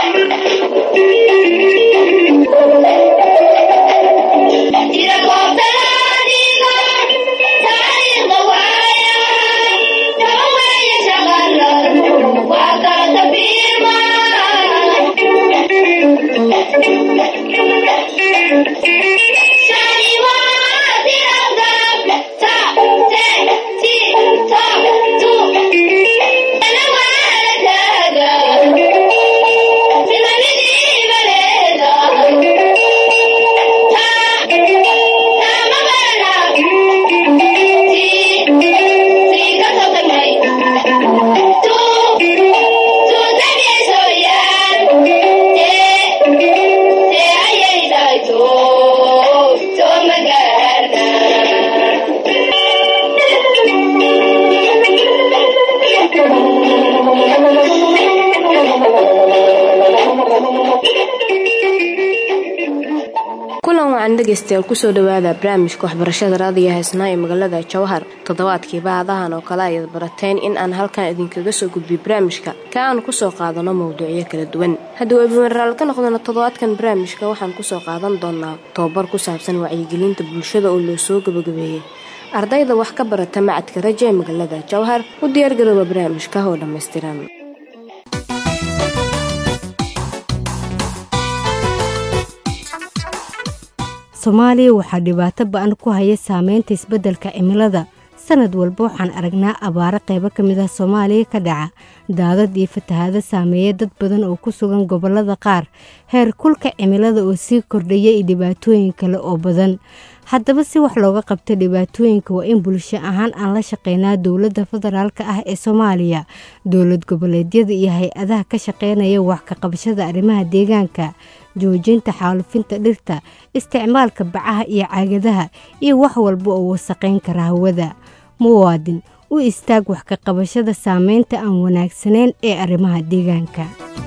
dhegeystayaal kusoo dhawaada barnaamijka waxbarashada raadiga heesnaa ee magaalada jawhar toddobaadkii baadahan oo kale ayaad barateen in aan halkan idinkaga soo gudbiy barnaamijka ka aanu kusoo qaadano mowduucyo kala duwan haddii webimaraal ka noqdona toddobaadkan barnaamijka waxaan kusoo qaadan doonaa tobabar ku saabsan wacyigelinta bulshada oo loo soo gabagabeeyey ardayda wax ka barata macadka raja ee magaalada jawhar u diyaargarooba barnaamijka oo dhammaystiran soomaaliya waxaa dhibaato ba-an ku haya saameynta isbeddelka cimilada sanad walba waxaan aragnaa abaaro qaybo ka mid ah soomaaliya ka dhaca daadad iyo fatahaado saameeya dad badan oo ku sugan gobollada qaar heer kulka cimilada oo sii kordhaya iyo dhibaatooyin kale oo badan haddaba si wax looga qabto dhibaatooyinka waa in bulsho ahaan aan la shaqeynaa dowladda federaalka ah ee soomaaliya dowlad goboleedyada iyo hay-adaha ka shaqeynaya wax ka qabashada arrimaha deegaanka joojinta xaalufinta dhirta isticmaalka bacaha iyo caagadaha iyo wax walba oo wasaqayn kara hawada muwaadin u istaag wax ka qabashada saameynta aan wanaagsanayn ee arrimaha deegaanka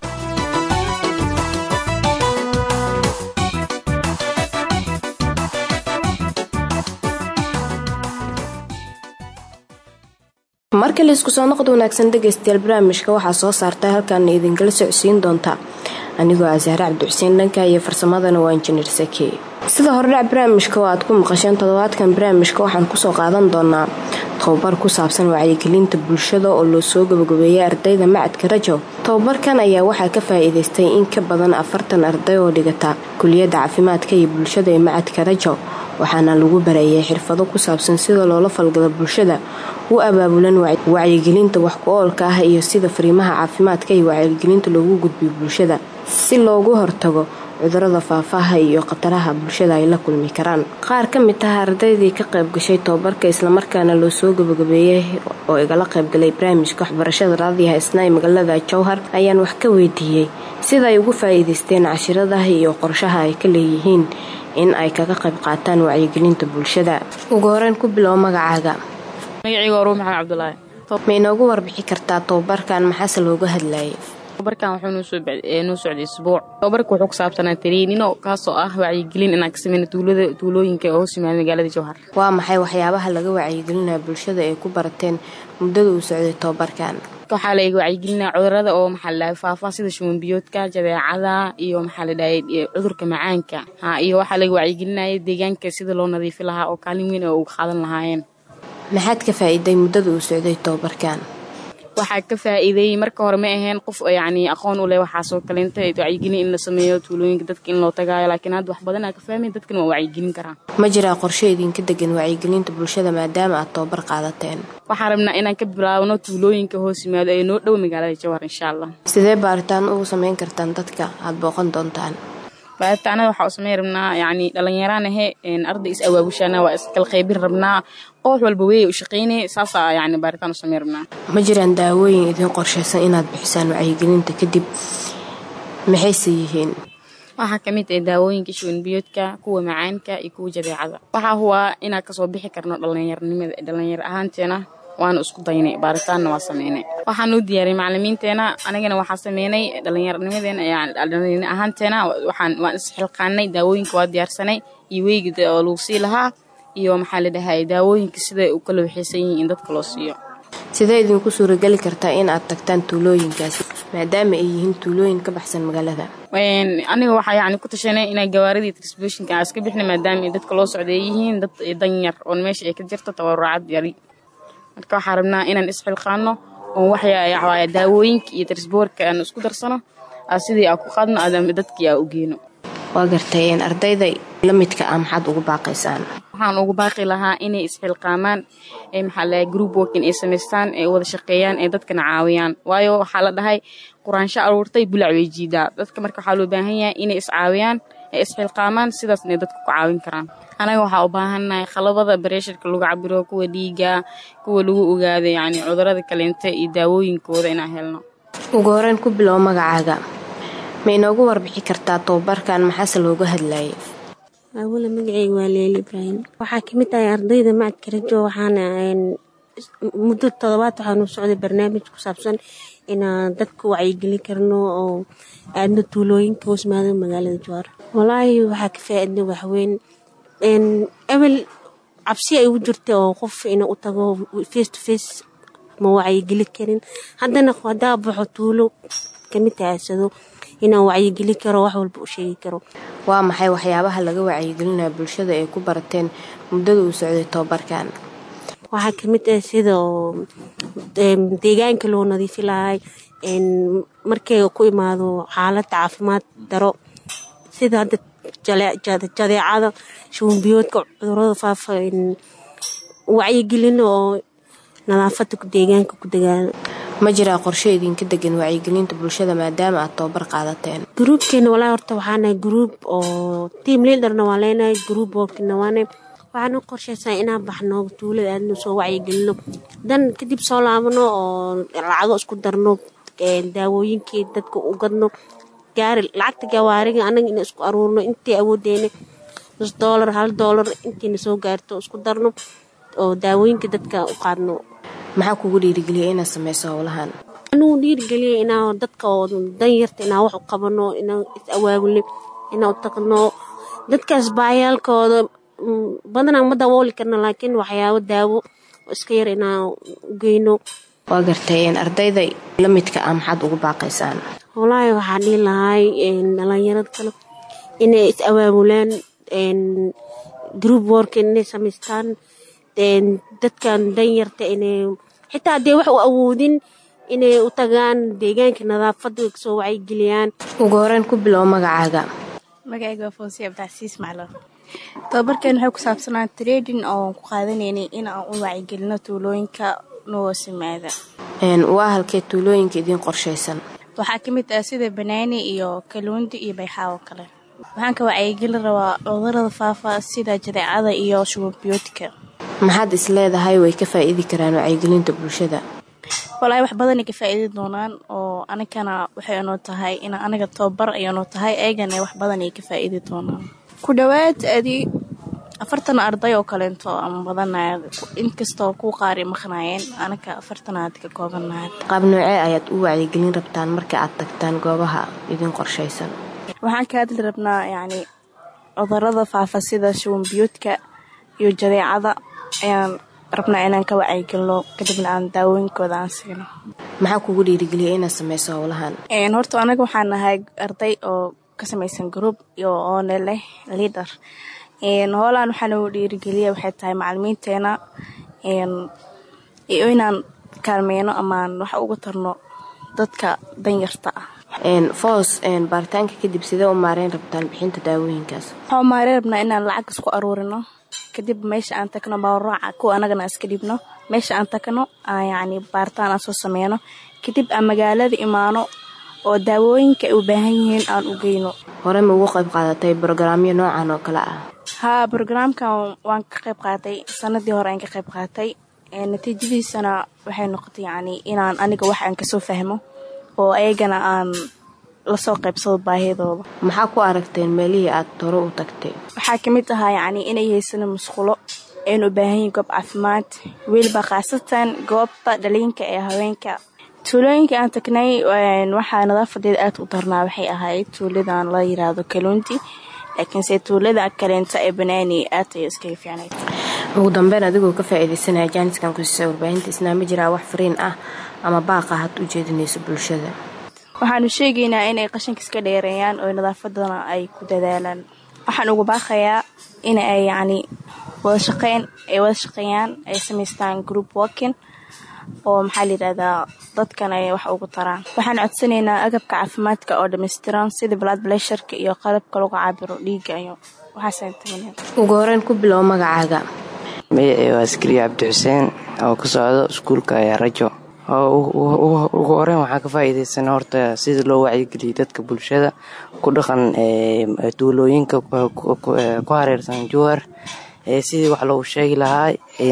markii laisku soo noqod wanaagsan dhegaystayaal barnaamijka waxaa soo saarta halkaana idinkala socodsiin doonta anigoo ah sahre cabdixuseen dhanka iyo farsamadana waa injineer sake sida hordhac barnaamijka oo aad ku maqasheen toddobaadkan barnaamijka waxaan kusoo qaadan doonaa tobabar ku saabsan wacyigelinta bulshada oo loo soo gabagabeeyay ardayda macadka rajo tobabarkan ayaa waxaa ka faa-iideystay in ka badan afartan arday oo dhigata kuliyadda caafimaadka iyo bulshada ee macadka rajo waxaana lagu bareeyay xirfado ku saabsan sida loola falgalo bulshada u abaabulan wacyigelinta wax ku-oolka ah iyo sida fariimaha caafimaadka iyo wacyigelinta loogu gudbiyo bulshada si loogu hortago cudurada faafaaha iyo khataraha bulshada ay la kulmi karaan qaar ka mid ah ardaydii ka qayb gashay tobabarka islamarkaana loo soo gabagabeeyay oo igala qaybgalay barnaamijka waxbarashada raadiyaha isnaa ee magaalada jowhar ayaan wax ka weydiiyey sida ay ugu faa-iideysteen cashiradaha iyo qorshaha ay ka leeyihiin in ay kaga qayb qaataan wacyigelinta bulshada ugu horeyn ku bilow magacaaga magacayga waa ruu maxamed cabdulaahi ma inoogu warbixi kartaa tobabarkan maxaase looga hadlayay tobabarkan wuxuu noo socday isbuuc tobabarka wuxuu ku saabsanaa tariinino kaasoo ah wacyigelin inaan ka sameyna tuulooyinka oo hoos yimaada magaalada jowhar waa maxay waxyaabaha laga wacyigelinaya bulshada ay ku barateen muddada uu socday tobabarkan waxaa la wacyigelinaya cudurada oo maxaa ladhahay faafaa sida shumanbiyoodka jadeecada iyo maxaa la dhahay cudurka macaanka iyo waxaa laga wacyigelinaya deegaanka sida loo nadiifi lahaa oo kaalin weyn oo uga qaadan lahaayeen maxaad ka faa-iiday muddada uu socday tobabarkan waxaa ka faa-iideeyey marka hore ma aheen qof yacni aqoon u leh waxaasoo kaleynta wacyigelin in la sameeyo tuulooyinka dadka in loo tagaayo laakiin hadda wax badanaa ka fahmay dadkan waa wacyigelin karaan ma jiraa qorshe idinka degan wacyigelinta bulshada maadaama aad tobabar qaadateen waxaan rabnaa inaan ka bilaabno tuulooyinka hoos yimaado ee noo dhow magaalada jawhar insha allah sidee baaritaan ugu sameyn kartaan dadka aada booqan doontaan baaritaanada waxaa u sameyn rabnaa yacni dhallinyaraan ahe arday is awaabushaana waa iskala qaybin rabnaa qoox walba weeye u shaqeynaya saasaa yacni baaritaan u sameyn rabnaa ma jiraan daawooyin idiin qorshaysan inaad bixisaan wacyigelinta kadib maxayse yihiin waxaa ka mid ah daawooyinka shuwanbiyoodka kuwa macaanka iyo kuwa jadeecada waxaa huwaa inaan kasoo bixi karno dhallinyarnimada dhallinyar ahaanteena waana isku daynay baaritaanna waa sameynay waxaan u diyaariyay macalimiinteena anigana waxaa sameynay dhallinyarnimadeena dhallinyar ahaanteena waxaan waan isxilqaanay daawooyinka waa diyaarsanay iyo weyga oo lagu sii lahaa iyo maxaa la dhahay daawooyinka siday u kala waxaysan yihiin in dadka loo siiyo sidee idinku suurageli kartaa in aad tagtaan tuulooyinkaasi maadaama ay yihiin tuulooyin ka baxsan magaalada aniga waxaa yani ku tashanay inaa gawaaridii transboshinka aan iska bixna maadaama ay dadka loo socda ay yihiin dad danyar oon meesha ay ka jirto tabarucad yari marka waxaa rabnaa inaan isxilqaano oon waxyaa daawooyinka iyo transboorka aan isku darsano sidii aa ku qaadno aadama dadkii aa u geeno waa gartay ardayda la midka ah maxaad ugu baaqaysaan waxaan ugu baaqi lahaa inay isxilqaamaan maxaa lahay group working ay samaystaan ay wada shaqeeyaan ee dadkana caawiyaan waayo waxaa la dhahay quraansho aruurtay bulac way jiidaa dadka marka waxaa loo baahan yahay inay iscaawiyaan ay isxilqaamaan sidaasna dadka ku caawin karaan anaga waxaa u baahannahay khalabada bareesharka lagu cabiro kuwa dhiiga kuwa lagu ogaado yani cudurada kaleenta iyo daawooyinkooda inaan helno ugu horeyn ku bilow magacaaga ma inoogu warbixi kartaa tababarkan maxaase looga hadlayay awala magaceyga waa leeli ibraahim waxaa kamid tahay ardayda macadka rajo waxaana muddo todobaad waxaanu socday barnaamij ku saabsan inaan dadka wacyigelin karno oo aadna tuulooyinka hoosmaado magaalada jawaar walaahi waxaa ka faa-idna waxweyn ebel cabsi ay ugu jirta oo qof ina u tago face to face ma wacyigeli karin haddana hadaa baxo tuulo kamid tahaasado inaan wacyigeli karo wax walba u sheegi karo waa maxay waxyaabaha laga wacyigelinaya bulshada ay ku barateen muddada uu socday tobabarkan waxaa kamid ah sida deegaanka loo nadiifi lahay markay ku imaado xaalada caafimaad daro sida hadda jadeecada shubanbiyoodka cudurada faafa wacyigelino oo nadaafada deegaanka ku dagaalo ma jiraa qorshe idinka degan wacyigelinta bulshada maadaama aad tababar qaadateen gruubkeena walaa horta waxaanahay gruub oo team leaderna waa leenahay gruub workina waana waxaan u qorshaysaa inaan baxno tuulada aadna soo wacyigelino dan kadib soo laabano oo lacago isku darno daawooyinkii dadka u gadno gaari lacagta gawaariga anaga ina isku aruurno intii awoodeena nus doolar hal doolar intiina soo gaarto isku darno oo daawooyinka dadka u qaadno maxaa kugu dhiirigeliya inaad sameyso howlahan anugu dhiirigeliya inaa dadka oo danyarta inaa wax u qabano inaa is awaabulno inaa u taqno dadkaas baayaalkooda badanaa ma dabooli karno laakiin waxyaabo daawo oo iska yar inaa u geyno waa gartay ardayda la midka ah maxaad ugu baaqaysaan walaahi waxaa dhihi lahay dhalinyarada kale inay is awaabulaan group work inay samaystaan dadkan danyarta inay xitaa haddee wax u awoodin inay u tagaan deegaanka nadaafada kasoo wacyigeliyaan ugu horeyn ku bilow magacaaga magacayga waa foosiya abdicasiis maclo tababarkeen waxay ku saabsanaa trading oo ku qaadanaynay in aan u wacyigelino tuulooyinka nuwasimaada waa halkee tuulooyinka idiin qorshaysan waxaa ka mid ah sida banaani iyo kaluundi iyo bayxaawo kale waxaan ka wacyigelin rabaa cudurada faafa sida jadeecada iyo shubanbiyoodka maxaad is leedahay way ka faa'iidi karaan wacyigelinta bulshada walaahi wax badanay ka faa'iidi doonaan oo anigana waxay inoo tahay in aniga tababar ayaynoo tahay eegana wax badan ay ka faa'iidi doonaan ku dhowaad adi afartan arday oo kaleento ama badanaa inkastoo kuu qaari maqnaayeen anaga afartanaad ka koobanaad qaab noocee ayaad u wacyigelin rabtaan marka aad tagtaan goobaha idiin qorshaysan waxaan ka hadli rabnaa yacni cudurada faafa sida shubanbiyoodka iyo jadeecada ayaan rabnaa inaan ka wacyigelino kadibna aan daawooyinkooda aan siino maxaa kugu dhiirigeliya inaad sameyso howlahan horta anaga waxaan nahay arday oo ka samaysan group iyo oone leh leader hoolaan waxaa nagu dhiirigeliya waxay tahay macalimiinteena iyo inaan kaalmeyno amaan wax uga tarno dadka danyarta ah foos baaritaanka kadib sidee u maareyn rabtaan bixinta daawooyinkaas waxaa maarey rabnaa inaan lacag isku aruurino kadib meesha aan tagno baaraaca kuwa anagana iska dhibno meesha aan tagno yacni baaritaan aan soo sameyno kadib aan magaalada imaano oo daawooyinka ay u baahan yihiin aan u geyno hore ma ugu qayb qaadatay brogaraamyo noocan oo kale ah haa brograamkan waan ka qayb qaatay sanadii hore aan ka qayb qaatay natiijadiisana waxay noqotay yacni inaan aniga wax aan kasoo fahmo oo ayagana aan lasoo qaybsado baahidooda maxaa ku aragteen meelihii aad hore u tagtay waxaa ka mid ahaa yacni inay haysano musqulo aynu u baahan yihin goob caafimaad weliba khaasatan goobta dhaliinka ee haweenka tuulooyinka aan tagnay waxaa nadaafadeeda aad u darnaa waxay ahayd tuuladan la yiraahdo kaluunti laakiinse tuulada kaleenta ee banaani aad ay iskaga fiicnayd ugu dambeyn adigoo ka faa'iidaysanaya jaaniskan ku siisa warbaahinta isnaa ma jiraa wax fariin ah ama baaqa had u jeedinayso bulshada waxaanu sheegaynaa inay qashinka iska dheereeyaan oo nadaafadana ay ku dadaalaan waxaan ugu baaqayaa in ay yacni wada shaqeyn ay wada shaqeeyaan ay samaystaan group working oo maxaa layidhahdaa dadkan ay wax ugu taraan waxaan codsanaynaa agabka caafimaadka oo dhammaystiran sida blood blesharka iyo qalabka lagu caabiro dhiigga iyo waxaasaan tagnaa ugu horeyn ku bilow magacaaga magacii waa askariya cabdi xuseen oo ka socdo iskuulka ayaa rajo ugu horeyn waxaa ka faa'iidaysana horta sida loo wacyigeliyo dadka bulshada ku dhaqan duulooyinka ku hareersan jowhar sidii wax loogu sheegi lahaa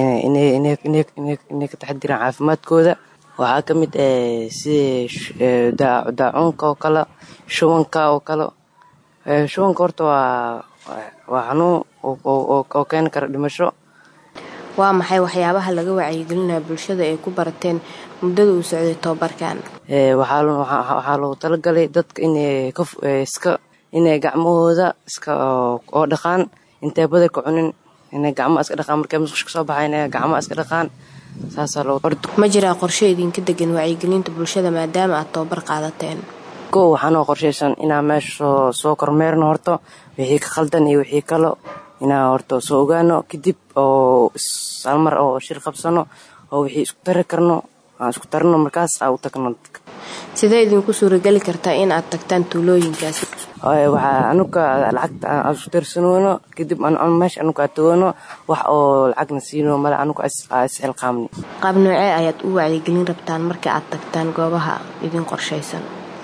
inay ka taxadiraan caafimaadkooda waxaa ka mid sidii daacuunka oo kale shubanka oo kale shubanka horta waa xanuun oo keeni kara dhimasho waa maxay waxyaabaha laga wacyigelinaya bulshada ay ku barateen muddada uu socday tobabarkan waxaa loogu talagalay dadka inska inay gacmahooda iska oo dhaqaan intay badar ka cunin inay gacmaha iska dhaqaan markay musqush ka soo baxayn inay gacmaha iska dhaqaan saasaa loo ma jiraa qorshe idinka degan wacyigelinta bulshada maadaama aad tobabar qaadateen ko waxaanoo qorshaysan inaa meesha soo soo kormeerno horto wixii ka khaldan iyo wixii kale inaa horta soo ogaano kadib oo salmar oo shir qabsano oo wixii isku tari karno aan isku tarno markaas aa u tagno sidee idinku suurageli kartaa in aad tagtaan tuulooyinkaasi waxaa anuga lacagta aan isku tarsanoono kadib meesha anuga aa tagono wax oo lacagna siino male anuga isxilqaamni qaab noocee ayaad u wacyigelin rabtaan marka aad tagtaan goobaha idin qorshaysan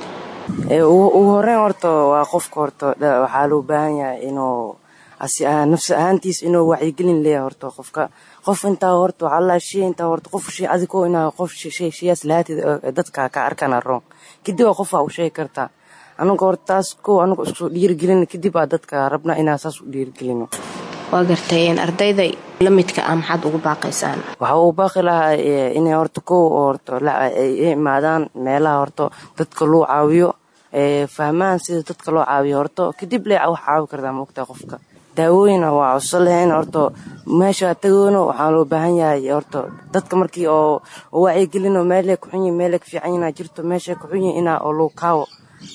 ugu horeyn horta waa qofka horta waxaa loo baahan yahay inuu nafsi ahaantiisa inuu wacyigelin leeyahay horta qofka qof intaa horta waxaa la shay intaa horta qof shay adigoo inaa qof shay shayaas lahaatid dadka ka arkana roon kadib waa qofaa u sheegi kartaa anuga horta taas kow anuga isku dhiirigelin kadib aa dadka rabna inaa saas u dhiirigelino waa gartay ardayda la midka ah maxaad ugu baaqaysaan waxaa uu baaqi lahaa inay horta kow horta ay imaadaan meelaha horta dadka loo caawiyo fahmaan sida dadka loo caawiyo horta kadib le wax caawi kartaa maogtaa qofka daawooyina waa codso lahayn horta meesha tagoono waxaa loo baahan yahay horta dadka markii oo wacyigelino meelay kuxunyi meelay ka fiican yinaa jirto meeshay kuxunyi inaa oo loo kaawo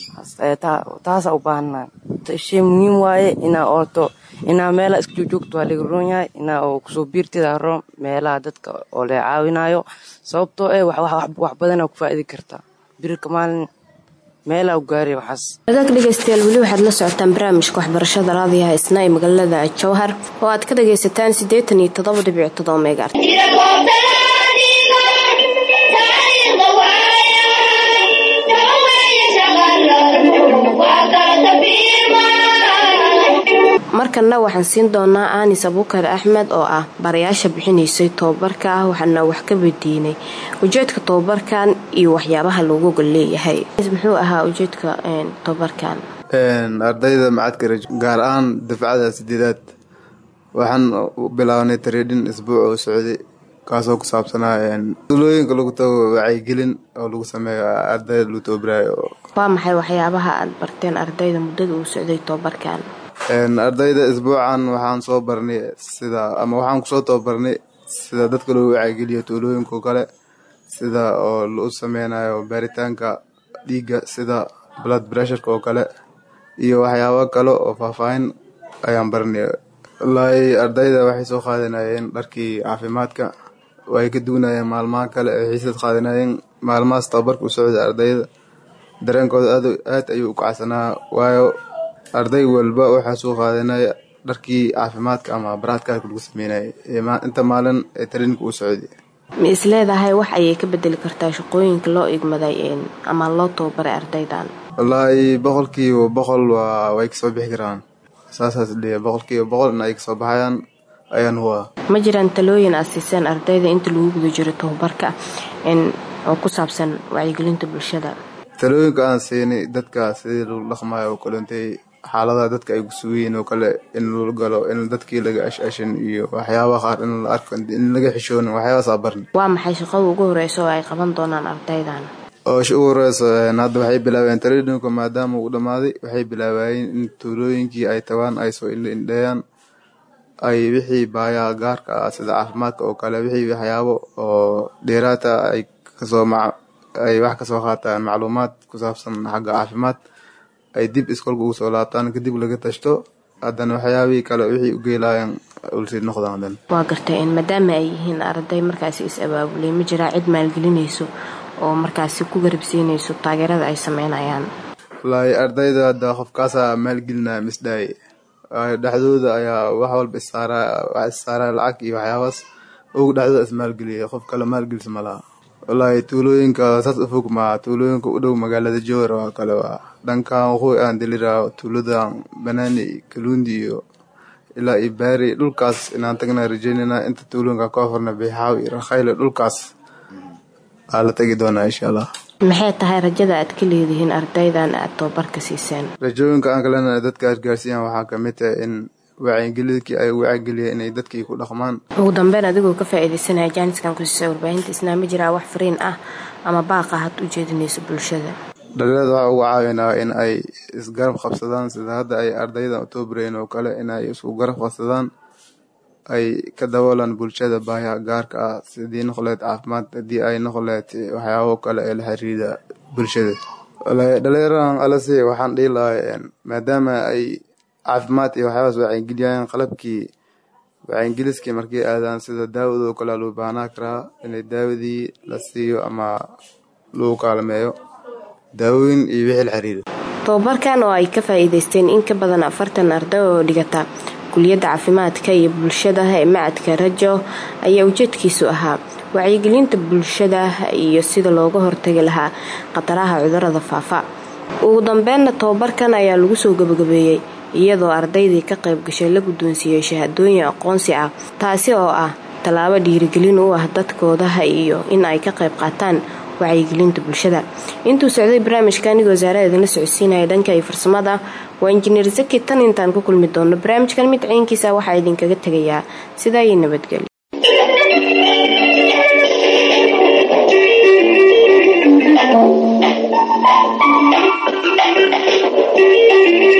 taasaa u baahanaa shay muhiim waaye inaa horto inaa meelaha iska joogjoogto waa laga roon yahay inaa oo kusoo biirtida roon meelaha dadka oo la caawinayo sababtoo eh wax badanaa ku faa'idi kartaa birika maalin meelaa u gaari waxaas agaag dhegaystayaal weli waxaad la socotaan barnaamijka waxbarashada raadiyaha isna ee magaalada jowhar oo aad ka dhagaysataan siddeetan iyo toddoba dhibic toddoba meegaar markanna waxaan siin doonaa anis abuukar axmed oo ah barayaasha bixinaysay tobabarka ah waxaana wax ka weydiinay ujeedka tobabarkan iyo waxyaabaha loogu gol leeyahay muxuu ahaa ujeedka tobabarkan ardayda macadka gaar ahaan dafcada sideedaad waxaan bilaabnay tareedhin isbuuc oo socday kaasoo ku saabsanaa tulooyinka lagu tago wacyigelin oo lagu sameeyo ardayda lagu tababarayo waa maxay waxyaabaha aad barteen ardayda muddada uu socday tobabarkan ardayda isbuucan waxaan soo barnay sida ama waxaan kusoo tababarnay sida dadka loo wacyigeliyo tuulooyinka oo kale sida oo lau sameynayo baaritaanka dhiigga sida blood pressureka oo kale iyo waxyaabo kale oo faahfaahin ayaan barnay wallaahi ardayda waxay soo qaadanayeen dharkii caafimaadka way ka duwanayeen maalmaha kale ay xiisad qaadanayeen maalmahaas tababarka u socda ardayda dareenkooda aad ayuu u kacsanaa waayo arday walba waxaa soo qaadanaya dharkii caafimaadka ama baraadkaarka lagu sameynaya inta maalin ee tariinka uu socday ma is leedahay wax ayay ka bedeli kartaa shaqooyinka loo igmaday ama loo tababaray ardaydan wallaahi boqolkiiba boqol waa way kasoo bixi karaan saasaas dhiya boqolkiiba boqol in ay kasoo baxayaan ayaan huwa ma jiraan talooyin aad siiseen ardayda inta lagu guda jiro tababarka oo ku saabsan wacyigelinta bulshada talooyinka aan siinay dadka sidii lagu dhaqmayo oo kaleentay xaaladaha dadka ay kusugayiin oo kale in lala galo in dadkii laga ashashin iyo waxyaabaha qaar in la arko in laga xishoonin waxyaabahasaa barni waa maxay shaqada ugu horeysa oo ay qaban doonaan ardaydan oo ugu horeysa hadda waxay bilaabeen tareedhinka maadaama uu dhammaaday waxay bilaabayeen in tuulooyinkii ay tagaan ay soo indheeyaan ay wixii baayaha gaarka ah sida caafimaadka oo kale wixii waxyaabo oo dheeraata ay kasoo ay wax kasoo qaataan macluumaad ku saabsan xagga caafimaad ay dib iskoolka ugu soo laabtaan kadib laga tashto haddana waxyaabihii kale wixii u geelaayaan ulsii noqdaan hadan waa gartay maadaama ay yihiin arday markaasi is abaabulay ma jiraa cid maalgelinayso oo markaasi ku garabsiinayso taageerada ay sameynayaan wallaahi ardayda hadda qofkaasaa maalgelinaya misdhaay dhexdooda ayaa wax walba isaaraa wax isaaraa lacag iyo waxyaabaas ugu dhexdooda ismaalgeliya qof kale maalgelisa ma laha wallaahi tuulooyinka saas u fog maa tuulooyinka u dhow magaalada jowar oo kale waa dhankan waqooyi aan deliraa tuuladan banaani kaluundi iyo ilaa iyo baari dhulkaas inaan tagna rajeynayna inta tuulooyinka ka afarna bixaaw iyo rakhayle dhulkaas aa la tagi doonaa insha allah maxay tahay rajada aad ka leedihiin ardaydan aad tababarka siiseen rajooyinka aan kalena dadka aadgaarsiiyaan waxaa kamid tahay in wacyigelidkii ay wacyigeliyeen inay dadkii ku dhaqmaan ugu dambeyn adigoo ka faa-iideysanaya jaaniskan kusiisa warbaahinta isnaa ma jiraa wax fariin ah ama baaqa had u jeedinayso bulshada dhalinyarada waxaa uga caawinaa in ay isgarab qabsadaan sida hadda ay ardayda utobrain oo kale inay isku garab qabsadaan ay ka daboolaan bulshada baahiya gaarka ah sidii noqoleed caafimaad haddii ay noqoleed waxyaabo kale ee la xiriida bulshada dhalinyaradan alase waxaan dhihi lahaa maadaama ay caafimaad iyo waxyaabaas wacyigeliyayaan qalabkii wacyingeliskii markay aadaan sida daawado kale loo baahnaa karaa inay daawadii la siiyo ama lagu kaalmeeyo daawooyin iyo wixii la xiriira tababarkan oo ay ka faa-iideysteen in ka badan afartan arday oo dhigata kuliyadda caafimaadka iyo bulshada ee macadka rajo ayaa ujeedkiisu ahaa wacyigelinta bulshada iyo sida looga hortagi lahaa khataraha cudurada faafa ugu dambeynna tababarkan ayaa lagu soo gabagabeeyey iyadoo ardaydii ka qayb gashay la guddoonsiiyey shahaadooyin aqoonsi ah taasi oo ah tallaabo dhiirigelin u ah dadkoodaha iyo in ay ka qayb qaataan wacyigelinta bulshada intuu socday barnaamijka anigoo wasaarada idinla socodsiinaya dhanka iyo farsamada waa injineer zaki tan intaan ku kulmi doono barnaamijkan mid ciinkiisa waxaa idinkaga tegayaa sidaa iyo nabadgelyo Thank you.